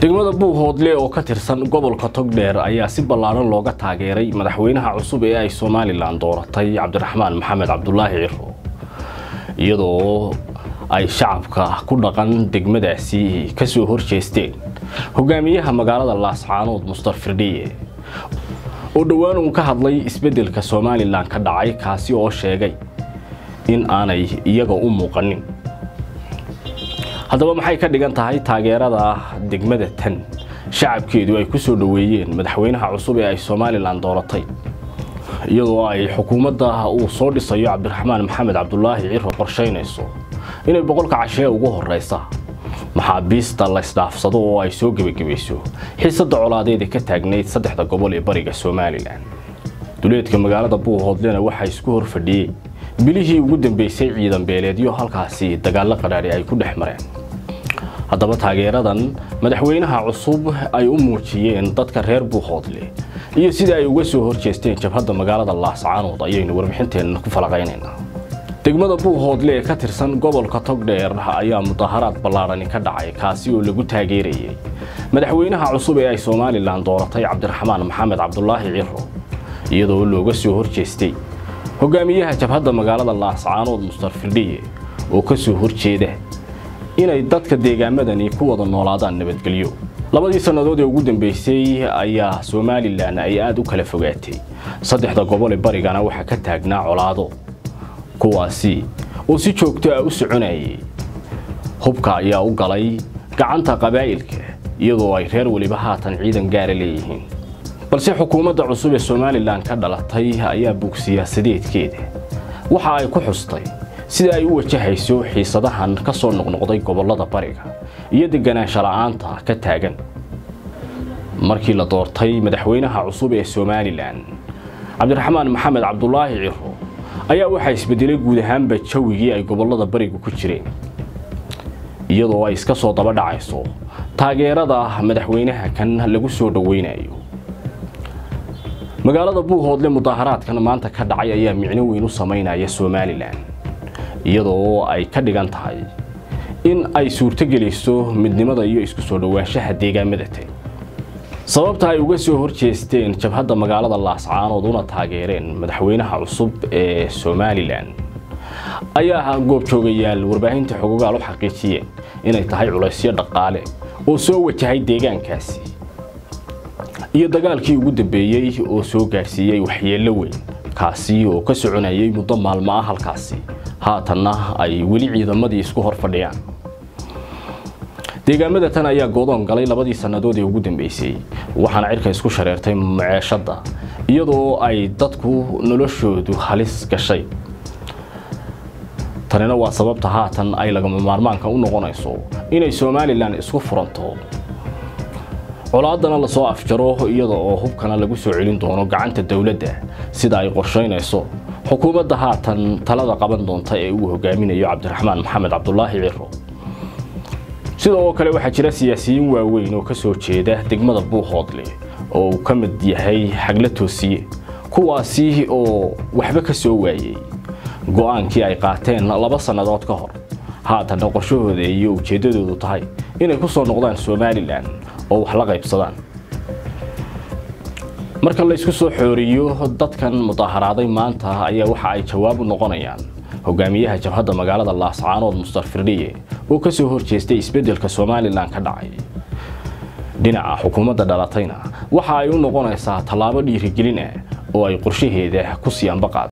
degmada buuhoodle oo ka tirsan gobolka togdheer ayaa si ballaaran looga taageeray madaxweynaha cusub ee ay somalilan dooratay cabdiraxmaan maxamed cabdulaahi ciro iyadoo ay shacabka ku dhaqan degmadaasi ka soo horjeesteen hogaamiyaha magaalada laascaanood mustar firdhiye oo dhowaan uu ka hadlay isbeddelka somalilan ka dhacay kaasi oo sheegay in aanay iyaga u muuqanin haddaba maxay ka dhigan tahay taageerada degmada tan shacabkeedu ay ku soo dhoweeyeen madaxweynaha cusub ee ay somalilan dooratay iyadoo ay xukuumadda uu soo dhisayo cabdiraxmaan maxamed cabdulaahi ciro qorshaynayso inay boqolka cashee ugu horeysa maxaabiista la isdhaafsado oo ay soo gebagabayso xiisadda colaadeed ee ka taagnayd saddexda gobol ee bariga somalilan duleedka magaalada buuhoodlena waxaa isku hor fadhiyey bilihii ugu dambeysay ciidan beeleedyo halkaasi dagaallo qadhaadhi ay ku dhex mareen haddaba taageeradan madaxweynaha cusub ay u muujiyeen dadka reer buuhoodle iyo sida ay uga soo horjeesteen jabhadda magaalada laascaanood ayaynu warbixinteenna ku falaqaynaynaa degmada buuhoodle ee ka tirsan gobolka togdheer ayaa mudaharaad ballaadhani ka dhacay kaasi oo lagu taageerayay madaxweynaha cusub ee ay somalilan dooratay cabdiraxmaan maxamed cabdulaahi ciro iyadoo looga soo horjeestay hogaamiyaha jabhadda magaalada laascaanood mustar firdhiye oo ka soo horjeeda inay dadka deegaamadani ku wada noolaadaan nabadgelyo labadii sannadood ee ugu dambeysay ayaa somalilan ay aada u kala fogaatay saddexda gobol ee barigana waxaa ka taagnaa colaado kuwaasi oo si joogto ah u soconayay hubka ayaa u galay gacanta qabaa'ilka iyadoo ay reer weliba haatan ciidan gaara leeyihiin balse xukuumadda cusub ee somalilan ka dhalatay ayaa bug siyaasadeedkeeda waxa ay ku xustay sida ay u wajahayso xiisadahan ka soo noqnoqday gobollada bariga iyo deganaansha la'aanta ka taagan markii la doortay madaxweynaha cusub ee somalilan cabdiraxmaan maxamed cabdulaahi ciro ayaa waxaa isbedelay guud ahaanba jawigii ay gobollada barigu ku jireen iyadoo ay iska soo daba dhacayso taageerada madaxweynaha kan lagu soo dhoweynayo magaalada buuhoodle mudaharaadkan maanta ka dhacay ayaa micno weyn u samaynaya somalilan iyadoo ay ka dhigan tahay in ay suurtogelayso midnimada iyo isku soo dhowaanshaha deegaamada tan sababta ay uga soo horjeesteen jabhadda magaalada laascaanood una taageereen madaxweynaha cusub ee somalilan ayaa goobjoogayaal warbaahinta xogogaal u xaqiijiyeen inay tahay culaysyo dhaqaale oo soo wajahay deegaankaasi iyo dagaalkii ugu dambeeyey oo soo gaadhsiiyey waxyeello weyn kaasi oo ka soconayay muddo maalmo ah halkaasi haatanna ay weli ciidamadii isku hor fadhiyaan deegaamada tan ayaa goodoon galay labadii sannadood ee ugu dambeysay waxaana cirka isku shareertay maceeshadda iyadoo ay dadku noloshoodu halis gashay tanina waa sababta haatan ay lagama maarmaanka u noqonayso inay somalilan isku furanto colaadana lasoo afjaro iyada oo hubkana lagu soo celin doono gacanta dowladda sida ay qorshaynayso xukuumadda haatan talada qaban doonta ee uu hogaaminayo cabdiraxmaan maxamed cabdulaahi ciro sidoo kale waxaa jira siyaasiyiin waaweyn oo ka soo jeeda degmada buuhoodle oo uu ka mid yahay xagla toosiye kuwaasi oo waxba ka soo waayey go'aankii ay qaateen laba sannadood ka hor haatanna qorshahooda iyo ujeeddadoodu tahay inay ku soo noqdaan somalilan oo wax la qaybsadaan marka laysku soo xooriyo dadkan mudaharaaday maanta ayaa waxa ay jawaab u noqonayaan hogaamiyaha jabhadda magaalada laascaanood mustar firdhiye oo ka soo horjeestay isbeddelka somalilan ka dhacay dhinaca xukuumadda dhalatayna waxa ay u noqonaysaa tallaabo dhiirigelin ah oo ay qorshaheeda ku sii ambaqaad